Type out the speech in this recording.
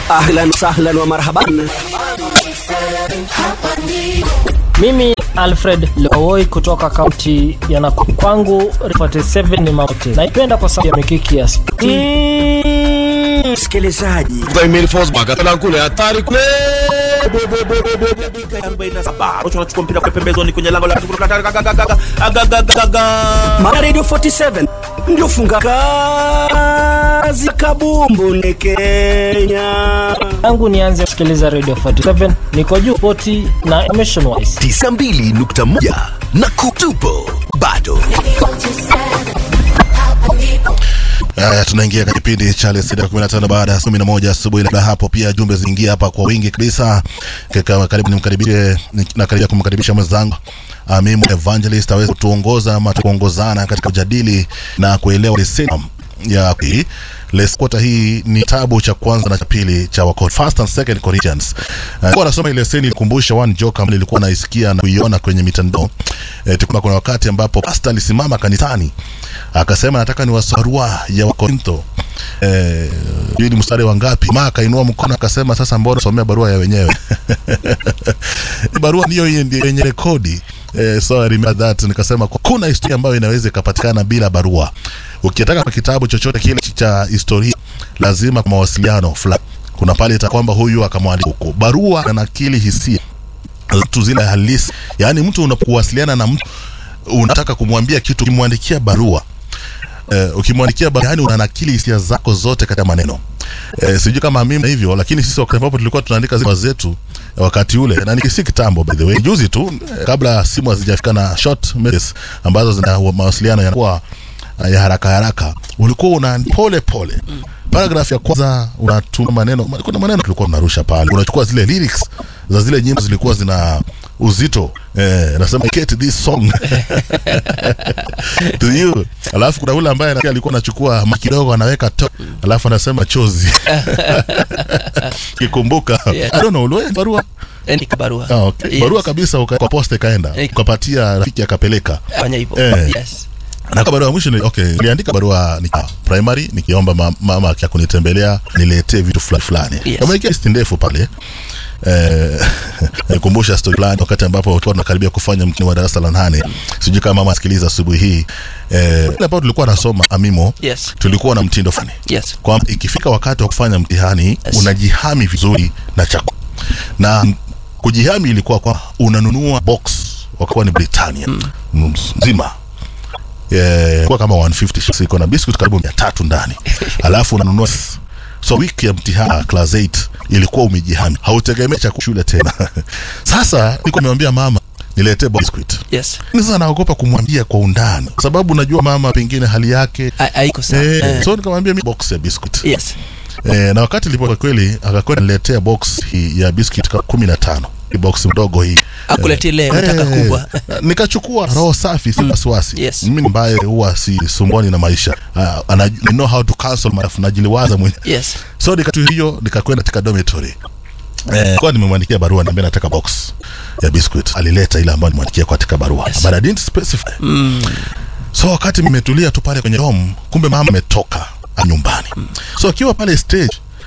ahlan sahlan wa marhaban Mimi Alfred Lowoi kutoka kaunti ya Nakuru. Kwangu 47 ni mauti. Naipenda kwa sababu ya mikiki ya spoti. Mm, msikilizaji kule hatari kule anachukua mpira kwa pembezoni kwenye lango la Mara Radio 47 ndio funga kazi kabumbu ni Kenya. Tangu nianze kusikiliza Radio 47 niko juu spoti na information wise. 92.1 na kutupo bado Haya, tunaingia katika kipindi cha lesida 15 baada ya 11 asubuhi. Labda hapo pia jumbe zinaingia hapa kwa wingi kabisa. Kaka, karibu nimkaribishe, nakaribia kumkaribisha mwenzangu Amimu Evangelist aweze kutuongoza ama tukuongozana katika kujadili na kuelewa leseni ya hii Les quarter hii ni tabu cha kwanza na cha pili cha wako First and Second Corinthians. Uh, kwa nasoma ile leseni ilikumbusha one joke ambayo nilikuwa naisikia na kuiona kwenye mitandao. Eh, tukuna kuna wakati ambapo pastor alisimama kanisani akasema nataka ni wasarua ya Wakorintho. Eh, hii ni mstari wa ngapi? Mama akainua mkono akasema sasa mbona somea barua ya wenyewe. barua ndiyo hiyo ndiyo yenye rekodi. Eh, so I remember that nikasema kuna historia ambayo inaweza ikapatikana bila barua. Ukitaka kwa kitabu chochote kile cha historia lazima kwa mawasiliano fulani. Kuna pale ita kwamba huyu akamwandika huko. Barua na nakili hisia tu zile halisi. Yaani mtu unapowasiliana na mtu unataka kumwambia kitu ukimwandikia barua Uh, ukimwandikia barua yani unanakili hisia zako zote katika maneno. Uh, sijui kama mimi hivyo, lakini sisi wakati ambapo tulikuwa tunaandika zile zetu wakati ule, na ni si kitambo by the way, juzi tu uh, kabla simu hazijafika na short messages ambazo zina mawasiliano yanakuwa uh, ya haraka haraka, ulikuwa una pole pole paragraph ya kwanza unatuma maneno, kuna maneno tulikuwa tunarusha pale, unachukua zile lyrics za zile nyimbo zilikuwa zina uzito eh, nasema get this song to you. Alafu kuna ule ambaye alikuwa anachukua kidogo anaweka to, alafu anasema chozi kikumbuka Yes. I don't know uliwahi barua Andika barua. ah, okay. Yes. barua kabisa uka, kwa posta ikaenda Eh. ukapatia rafiki akapeleka Fanya hivyo. Eh. Yes. na kwa barua ya mwisho ni okay, niliandika barua ni primary nikiomba ma, mama akija kunitembelea niletee vitu fulani fulani. Yes. Kama ikia listi ndefu pale eh, nikumbusha story fulani wakati ambapo tulikuwa tunakaribia kufanya mtihani wa darasa la nane. Sijui kama mama asikiliza asubuhi hii eh, ile ambapo tulikuwa nasoma amimo Yes. tulikuwa na mtindo fulani Yes. kwamba ikifika wakati wa kufanya mtihani Yes. unajihami vizuri na chakula na m- kujihami ilikuwa kwa unanunua box wakawa ni Britannia mm. nzima Eh, kwa kama 150 shillings iko na biscuit karibu 300 ndani alafu unanunua so wiki ya mtihani class 8 ilikuwa umejihami hautegemei chakula shule tena sasa nilikuwa nimemwambia mama niletee biscuit Yes. Lakini sasa naogopa kumwambia kwa undani kwa sababu najua mama pengine hali yake Ha- Haiko sawa. eh, Eh. so nikamwambia mi box ya biscuit Yes. Eh, na wakati ilipo kwa kweli akakwenda niletea box hii ya biscuit ka kumi na tano hii box mdogo hii Akuletea ile unataka kubwa. nikachukua roho safi si wasiwasi Yes. mimi ambaye huwa si sumbwani na maisha uh, ana, I know how to cancel my najiliwaza mwenye Yes. so nikatu hiyo nikakwenda katika dormitory Eh, kwa nimemwandikia barua niambia nataka box ya biscuit alileta ile ambayo nimwandikia katika barua Yes. but I didn't specify so wakati nimetulia tu pale kwenye home kumbe mama ametoka nyumbani so akiwa pale stage